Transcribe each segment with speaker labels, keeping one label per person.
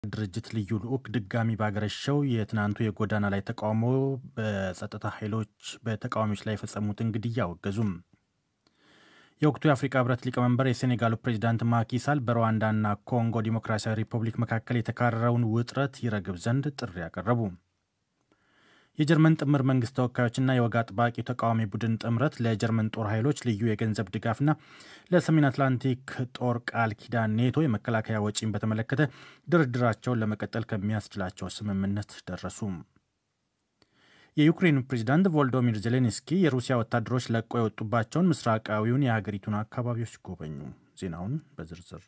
Speaker 1: ድርጅት ልዩ ልዑክ ድጋሚ ባገረሸው የትናንቱ የጎዳና ላይ ተቃውሞ በጸጥታ ኃይሎች በተቃዋሚዎች ላይ የፈጸሙትን ግድያ አወገዙም። የወቅቱ የአፍሪካ ህብረት ሊቀመንበር የሴኔጋሉ ፕሬዚዳንት ማኪሳል በሩዋንዳና ኮንጎ ዲሞክራሲያዊ ሪፐብሊክ መካከል የተካረረውን ውጥረት ይረግብ ዘንድ ጥሪ ያቀረቡ። የጀርመን ጥምር መንግስት ተወካዮችና የወግ አጥባቂው ተቃዋሚ ቡድን ጥምረት ለጀርመን ጦር ኃይሎች ልዩ የገንዘብ ድጋፍና ለሰሜን አትላንቲክ ጦር ቃል ኪዳን ኔቶ የመከላከያ ወጪን በተመለከተ ድርድራቸውን ለመቀጠል ከሚያስችላቸው ስምምነት ደረሱ። የዩክሬኑ ፕሬዚዳንት ቮልዶሚር ዜሌንስኪ የሩሲያ ወታደሮች ለቆ የወጡባቸውን ምስራቃዊውን የሀገሪቱን አካባቢዎች ጎበኙ። ዜናውን በዝርዝር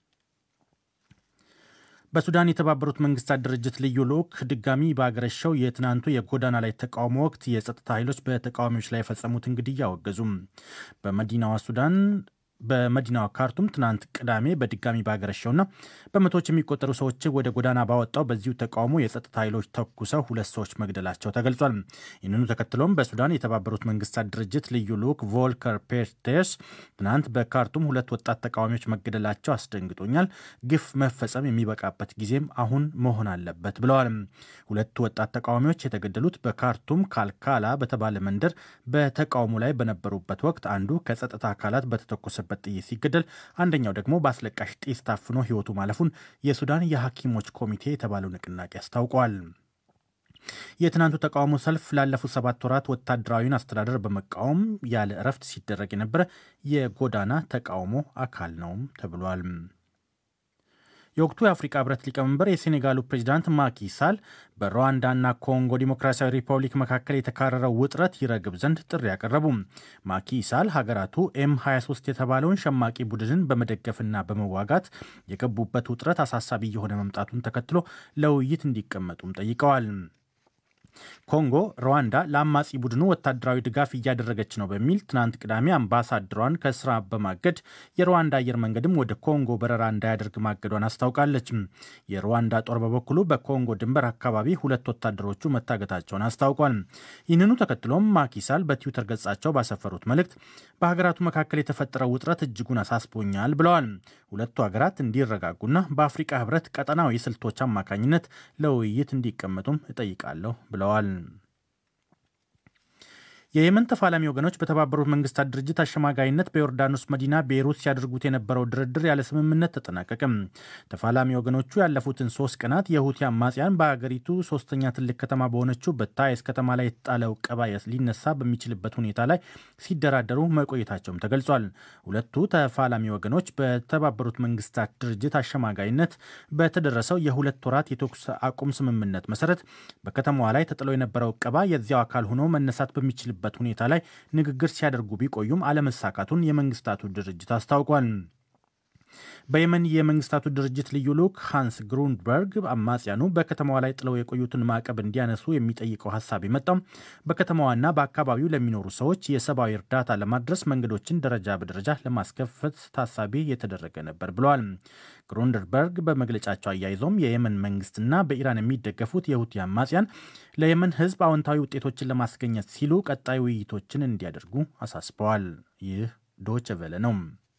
Speaker 1: በሱዳን የተባበሩት መንግስታት ድርጅት ልዩ ልዑክ ድጋሚ ባገረሸው የትናንቱ የጎዳና ላይ ተቃውሞ ወቅት የጸጥታ ኃይሎች በተቃዋሚዎች ላይ የፈጸሙትን ግድያ አወገዙም። በመዲናዋ ሱዳን በመዲናዋ ካርቱም ትናንት ቅዳሜ በድጋሚ ባገረሸውና በመቶዎች የሚቆጠሩ ሰዎች ወደ ጎዳና ባወጣው በዚሁ ተቃውሞ የጸጥታ ኃይሎች ተኩሰው ሁለት ሰዎች መግደላቸው ተገልጿል። ይህንኑ ተከትሎም በሱዳን የተባበሩት መንግስታት ድርጅት ልዩ ልዑክ ቮልከር ፔርቴስ ትናንት በካርቱም ሁለት ወጣት ተቃዋሚዎች መገደላቸው አስደንግጦኛል፣ ግፍ መፈጸም የሚበቃበት ጊዜም አሁን መሆን አለበት ብለዋል። ሁለቱ ወጣት ተቃዋሚዎች የተገደሉት በካርቱም ካልካላ በተባለ መንደር በተቃውሞ ላይ በነበሩበት ወቅት አንዱ ከጸጥታ አካላት በተተኮሰበት ጥይት ሲገደል አንደኛው ደግሞ በአስለቃሽ ጢስ ታፍኖ ሕይወቱ ማለፉን የሱዳን የሐኪሞች ኮሚቴ የተባለው ንቅናቄ አስታውቋል። የትናንቱ ተቃውሞ ሰልፍ ላለፉት ሰባት ወራት ወታደራዊን አስተዳደር በመቃወም ያለ እረፍት ሲደረግ የነበረ የጎዳና ተቃውሞ አካል ነውም ተብሏል። የወቅቱ የአፍሪካ ህብረት ሊቀመንበር የሴኔጋሉ ፕሬዚዳንት ማኪ ሳል በሩዋንዳና ኮንጎ ዲሞክራሲያዊ ሪፐብሊክ መካከል የተካረረው ውጥረት ይረግብ ዘንድ ጥሪ ያቀረቡ። ማኪ ሳል ሀገራቱ ኤም 23 የተባለውን ሸማቂ ቡድንን በመደገፍና በመዋጋት የገቡበት ውጥረት አሳሳቢ እየሆነ መምጣቱን ተከትሎ ለውይይት እንዲቀመጡም ጠይቀዋል። ኮንጎ ሩዋንዳ ለአማጺ ቡድኑ ወታደራዊ ድጋፍ እያደረገች ነው በሚል ትናንት ቅዳሜ አምባሳደሯን ከስራ በማገድ የሩዋንዳ አየር መንገድም ወደ ኮንጎ በረራ እንዳያደርግ ማገዷን አስታውቃለች። የሩዋንዳ ጦር በበኩሉ በኮንጎ ድንበር አካባቢ ሁለት ወታደሮቹ መታገታቸውን አስታውቋል። ይህንኑ ተከትሎም ማኪሳል በትዊተር ገጻቸው ባሰፈሩት መልእክት በሀገራቱ መካከል የተፈጠረው ውጥረት እጅጉን አሳስቦኛል ብለዋል። ሁለቱ ሀገራት እንዲረጋጉና በአፍሪቃ ህብረት ቀጠናዊ ስልቶች አማካኝነት ለውይይት እንዲቀመጡም እጠይቃለሁ ብለዋል። የየመን ተፋላሚ ወገኖች በተባበሩት መንግስታት ድርጅት አሸማጋይነት በዮርዳኖስ መዲና ቤይሩት ሲያደርጉት የነበረው ድርድር ያለ ስምምነት ተጠናቀቀም። ተፋላሚ ወገኖቹ ያለፉትን ሶስት ቀናት የሁቲ አማጽያን በሀገሪቱ ሶስተኛ ትልቅ ከተማ በሆነችው በታይስ ከተማ ላይ የተጣለው ቀባ ሊነሳ በሚችልበት ሁኔታ ላይ ሲደራደሩ መቆየታቸውም ተገልጿል። ሁለቱ ተፋላሚ ወገኖች በተባበሩት መንግስታት ድርጅት አሸማጋይነት በተደረሰው የሁለት ወራት የተኩስ አቁም ስምምነት መሰረት በከተማዋ ላይ ተጥሎ የነበረው ቀባ የዚያው አካል ሆኖ መነሳት በሚችል በት ሁኔታ ላይ ንግግር ሲያደርጉ ቢቆዩም አለመሳካቱን የመንግስታቱ ድርጅት አስታውቋል። በየመን የመንግስታቱ ድርጅት ልዩ ልዑክ ሃንስ ግሩንበርግ አማጽያኑ በከተማዋ ላይ ጥለው የቆዩትን ማዕቀብ እንዲያነሱ የሚጠይቀው ሀሳብ የመጣው በከተማዋና በአካባቢው ለሚኖሩ ሰዎች የሰብአዊ እርዳታ ለማድረስ መንገዶችን ደረጃ በደረጃ ለማስከፈት ታሳቢ የተደረገ ነበር ብለዋል። ግሩንደርበርግ በመግለጫቸው አያይዘውም የየመን መንግስትና በኢራን የሚደገፉት የሁቲ አማጽያን ለየመን ሕዝብ አዎንታዊ ውጤቶችን ለማስገኘት ሲሉ ቀጣይ ውይይቶችን እንዲያደርጉ አሳስበዋል። ይህ ዶች ቨለ ነው።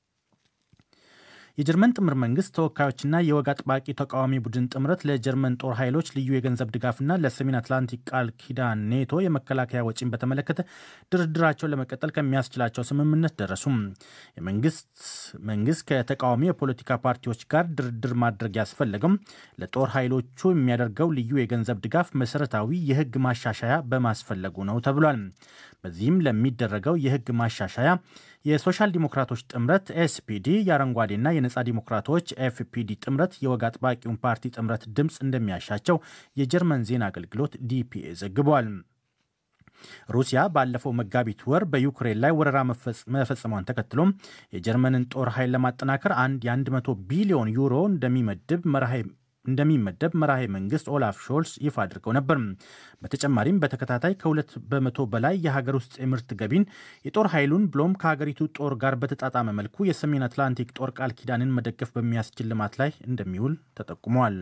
Speaker 1: የጀርመን ጥምር መንግስት ተወካዮችና የወግ አጥባቂ ተቃዋሚ ቡድን ጥምረት ለጀርመን ጦር ኃይሎች ልዩ የገንዘብ ድጋፍና ለሰሜን አትላንቲክ ቃል ኪዳን ኔቶ የመከላከያ ወጪን በተመለከተ ድርድራቸውን ለመቀጠል ከሚያስችላቸው ስምምነት ደረሱም። የመንግስት መንግስት ከተቃዋሚ የፖለቲካ ፓርቲዎች ጋር ድርድር ማድረግ ያስፈለገም ለጦር ኃይሎቹ የሚያደርገው ልዩ የገንዘብ ድጋፍ መሰረታዊ የህግ ማሻሻያ በማስፈለጉ ነው ተብሏል። በዚህም ለሚደረገው የህግ ማሻሻያ የሶሻል ዲሞክራቶች ጥምረት ኤስፒዲ የአረንጓዴና የነጻ ዲሞክራቶች ኤፍፒዲ ጥምረት የወግ አጥባቂውን ፓርቲ ጥምረት ድምፅ እንደሚያሻቸው የጀርመን ዜና አገልግሎት ዲፒኤ ዘግቧል። ሩሲያ ባለፈው መጋቢት ወር በዩክሬን ላይ ወረራ መፈጸሟን ተከትሎም የጀርመንን ጦር ኃይል ለማጠናከር አንድ የ100 ቢሊዮን ዩሮ እንደሚመድብ መርሃ እንደሚመደብ መራሄ መንግስት ኦላፍ ሾልስ ይፋ አድርገው ነበር። በተጨማሪም በተከታታይ ከሁለት በመቶ በላይ የሀገር ውስጥ የምርት ገቢን የጦር ኃይሉን ብሎም ከሀገሪቱ ጦር ጋር በተጣጣመ መልኩ የሰሜን አትላንቲክ ጦር ቃል ኪዳንን መደገፍ በሚያስችል ልማት ላይ እንደሚውል ተጠቁሟል።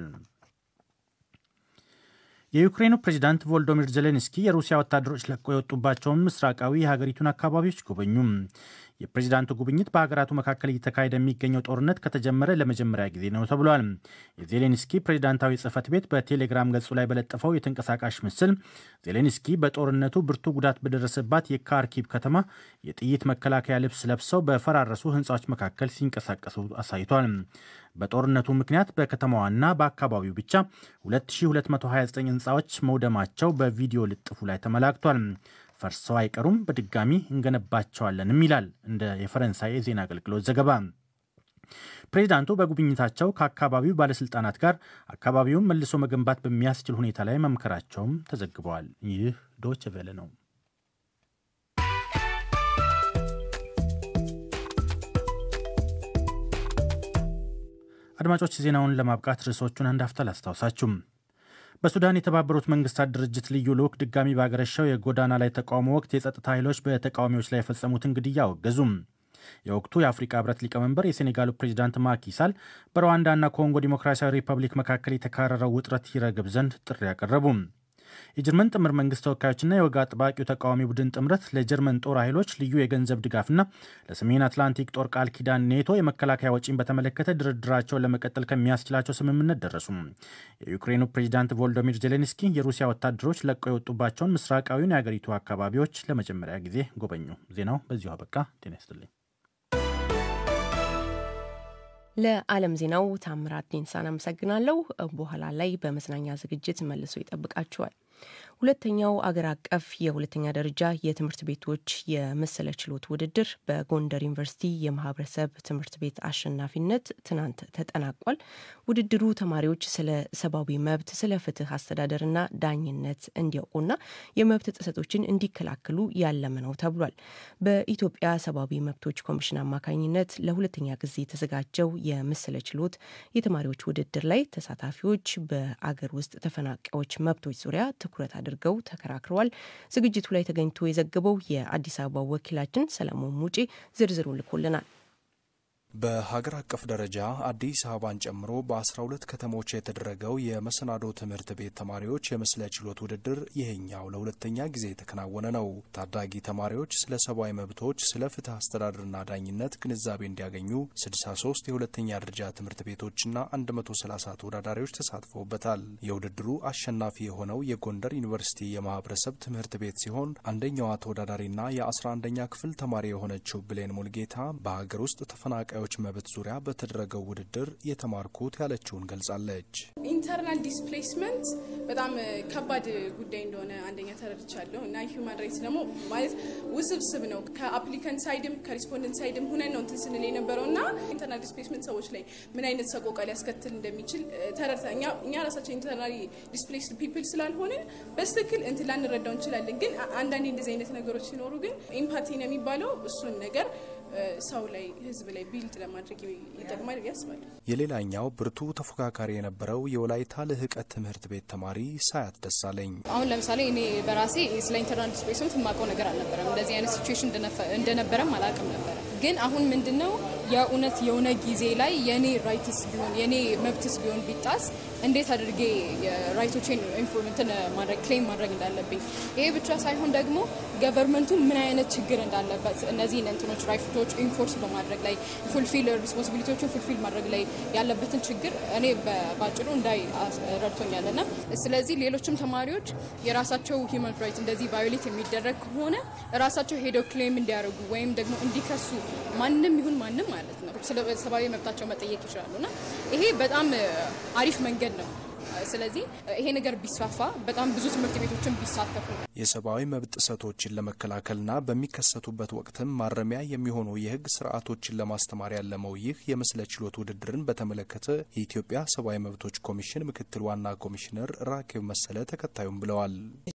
Speaker 1: የዩክሬኑ ፕሬዚዳንት ቮልዶሚር ዜሌንስኪ የሩሲያ ወታደሮች ለቀው የወጡባቸውን ምስራቃዊ የሀገሪቱን አካባቢዎች ጎበኙ። የፕሬዚዳንቱ ጉብኝት በሀገራቱ መካከል እየተካሄደ የሚገኘው ጦርነት ከተጀመረ ለመጀመሪያ ጊዜ ነው ተብሏል። የዜሌንስኪ ፕሬዚዳንታዊ ጽህፈት ቤት በቴሌግራም ገጹ ላይ በለጠፈው የተንቀሳቃሽ ምስል ዜሌንስኪ በጦርነቱ ብርቱ ጉዳት በደረሰባት የካርኪቭ ከተማ የጥይት መከላከያ ልብስ ለብሰው በፈራረሱ ህንፃዎች መካከል ሲንቀሳቀሱ አሳይቷል። በጦርነቱ ምክንያት በከተማዋና በአካባቢው ብቻ 2229 ህንፃዎች መውደማቸው በቪዲዮ ልጥፉ ላይ ተመላክቷል። ፈርሰው አይቀሩም፣ በድጋሚ እንገነባቸዋለንም ይላል እንደ የፈረንሳይ የዜና አገልግሎት ዘገባ። ፕሬዚዳንቱ በጉብኝታቸው ከአካባቢው ባለስልጣናት ጋር አካባቢውን መልሶ መገንባት በሚያስችል ሁኔታ ላይ መምከራቸውም ተዘግበዋል። ይህ ዶች ቬለ ነው። አድማጮች ዜናውን ለማብቃት ርዕሶቹን አንድ አፍታ ላስታውሳችሁም። በሱዳን የተባበሩት መንግስታት ድርጅት ልዩ ልዑክ ድጋሚ ባገረሸው የጎዳና ላይ ተቃውሞ ወቅት የጸጥታ ኃይሎች በተቃዋሚዎች ላይ የፈጸሙትን ግድያ አወገዙም። የወቅቱ የአፍሪካ ህብረት ሊቀመንበር የሴኔጋሉ ፕሬዚዳንት ማኪሳል በሩዋንዳና ኮንጎ ዲሞክራሲያዊ ሪፐብሊክ መካከል የተካረረው ውጥረት ይረግብ ዘንድ ጥሪ አቀረቡም። የጀርመን ጥምር መንግስት ተወካዮችና የወግ አጥባቂው ተቃዋሚ ቡድን ጥምረት ለጀርመን ጦር ኃይሎች ልዩ የገንዘብ ድጋፍና ለሰሜን አትላንቲክ ጦር ቃል ኪዳን ኔቶ የመከላከያ ወጪን በተመለከተ ድርድራቸውን ለመቀጠል ከሚያስችላቸው ስምምነት ደረሱ። የዩክሬኑ ፕሬዚዳንት ቮልዶሚር ዜሌንስኪ የሩሲያ ወታደሮች ለቀው የወጡባቸውን ምስራቃዊውን የአገሪቱ አካባቢዎች ለመጀመሪያ ጊዜ ጎበኙ። ዜናው በዚሁ አበቃ። ጤና ይስጥልኝ።
Speaker 2: ለዓለም ዜናው ታምራት ዲንሳን አመሰግናለሁ። በኋላ ላይ በመዝናኛ ዝግጅት መልሶ ይጠብቃችኋል። ሁለተኛው አገር አቀፍ የሁለተኛ ደረጃ የትምህርት ቤቶች የመሰለ ችሎት ውድድር በጎንደር ዩኒቨርሲቲ የማህበረሰብ ትምህርት ቤት አሸናፊነት ትናንት ተጠናቋል። ውድድሩ ተማሪዎች ስለ ሰብአዊ መብት፣ ስለ ፍትህ አስተዳደርና ዳኝነት እንዲያውቁና የመብት ጥሰቶችን እንዲከላከሉ ያለመ ነው ተብሏል። በኢትዮጵያ ሰብአዊ መብቶች ኮሚሽን አማካኝነት ለሁለተኛ ጊዜ የተዘጋጀው የመሰለ ችሎት የተማሪዎች ውድድር ላይ ተሳታፊዎች በአገር ውስጥ ተፈናቃዮች መብቶች ዙሪያ ትኩረት አድርገው ተከራክረዋል። ዝግጅቱ ላይ ተገኝቶ የዘገበው የአዲስ አበባ ወኪላችን ሰለሞን ሙጬ ዝርዝሩ ልኮልናል።
Speaker 3: በሀገር አቀፍ ደረጃ አዲስ አበባን ጨምሮ በ12 ከተሞች የተደረገው የመሰናዶ ትምህርት ቤት ተማሪዎች የምስለ ችሎት ውድድር ይሄኛው ለሁለተኛ ጊዜ የተከናወነ ነው። ታዳጊ ተማሪዎች ስለ ሰብአዊ መብቶች፣ ስለ ፍትህ አስተዳደርና ዳኝነት ግንዛቤ እንዲያገኙ 63 የሁለተኛ ደረጃ ትምህርት ቤቶችና 130 ተወዳዳሪዎች ተሳትፈውበታል። የውድድሩ አሸናፊ የሆነው የጎንደር ዩኒቨርሲቲ የማህበረሰብ ትምህርት ቤት ሲሆን አንደኛዋ ተወዳዳሪና የ11ኛ ክፍል ተማሪ የሆነችው ብሌን ሙልጌታ በሀገር ውስጥ ተፈናቃዮች መብት ዙሪያ በተደረገው ውድድር የተማርኩት ያለችውን ገልጻለች።
Speaker 4: ኢንተርናል ዲስፕሌስመንት በጣም ከባድ ጉዳይ እንደሆነ አንደኛ ተረድቻለሁ እና ሂውማን ራይትስ ደግሞ ማለት ውስብስብ ነው። ከአፕሊካንት ሳይድም ከሪስፖንደንት ሳይድም ሁነን ነው እንትን ስንል የነበረው እና ኢንተርናል ዲስፕሌስመንት ሰዎች ላይ ምን አይነት ሰቆቃ ሊያስከትል እንደሚችል ተረድታ እኛ ራሳቸው ኢንተርናል ዲስፕሌስድ ፒፕል ስላልሆንን በስትክክል እንትን ላንረዳው እንችላለን። ግን አንዳንዴ እንደዚህ አይነት ነገሮች ሲኖሩ ግን ኢምፓቲ ነው የሚባለው እሱን ነገር ሰው ላይ ህዝብ ላይ ቢልድ ለማድረግ ይጠቅማል ብዬ አስባለሁ።
Speaker 3: የሌላኛው ብርቱ ተፎካካሪ የነበረው የወላይታ ልህቀት ትምህርት ቤት ተማሪ ሳያት ደሳለኝ
Speaker 5: አሁን ለምሳሌ እኔ በራሴ ስለ ኢንተርናል ዲስፕሌስመንት የማውቀው ነገር አልነበረም። እንደዚህ አይነት ሲቹዌሽን እንደነበረም አላውቅም ነበረ። ግን አሁን ምንድን ነው የእውነት የሆነ ጊዜ ላይ የእኔ ራይትስ ቢሆን የእኔ መብትስ ቢሆን ቢጣስ እንዴት አድርጌ ራይቶቼን ኢንፎርሜንትን ማድረግ ክሌም ማድረግ እንዳለብኝ ይሄ ብቻ ሳይሆን ደግሞ ገቨርንመንቱ ምን አይነት ችግር እንዳለበት እነዚህን እንትኖች ራይቶች ኢንፎርስ በማድረግ ላይ ፉልፊል ሪስፖንሲቢሊቲዎችን ፉልፊል ማድረግ ላይ ያለበትን ችግር እኔ በባጭሩ እንዳይ ረድቶኛል እና ስለዚህ ሌሎችም ተማሪዎች የራሳቸው ሂውማን ራይት እንደዚህ ቫዮሌት የሚደረግ ከሆነ ራሳቸው ሄደው ክሌም እንዲያደርጉ ወይም ደግሞ እንዲከሱ ማንም ይሁን ማንም ማለት ነው ስለ ሰብአዊ መብታቸው መጠየቅ ይችላሉ እና ይሄ በጣም አሪፍ መንገድ ነው። ስለዚህ ይሄ ነገር ቢስፋፋ በጣም ብዙ ትምህርት ቤቶችን ቢሳተፉ
Speaker 3: የሰብአዊ መብት ጥሰቶችን ለመከላከልና በሚከሰቱበት ወቅትም ማረሚያ የሚሆኑ የሕግ ስርዓቶችን ለማስተማር ያለመው ይህ የምስለ ችሎት ውድድርን በተመለከተ የኢትዮጵያ ሰብአዊ መብቶች ኮሚሽን ምክትል ዋና ኮሚሽነር ራኬብ መሰለ ተከታዩም ብለዋል።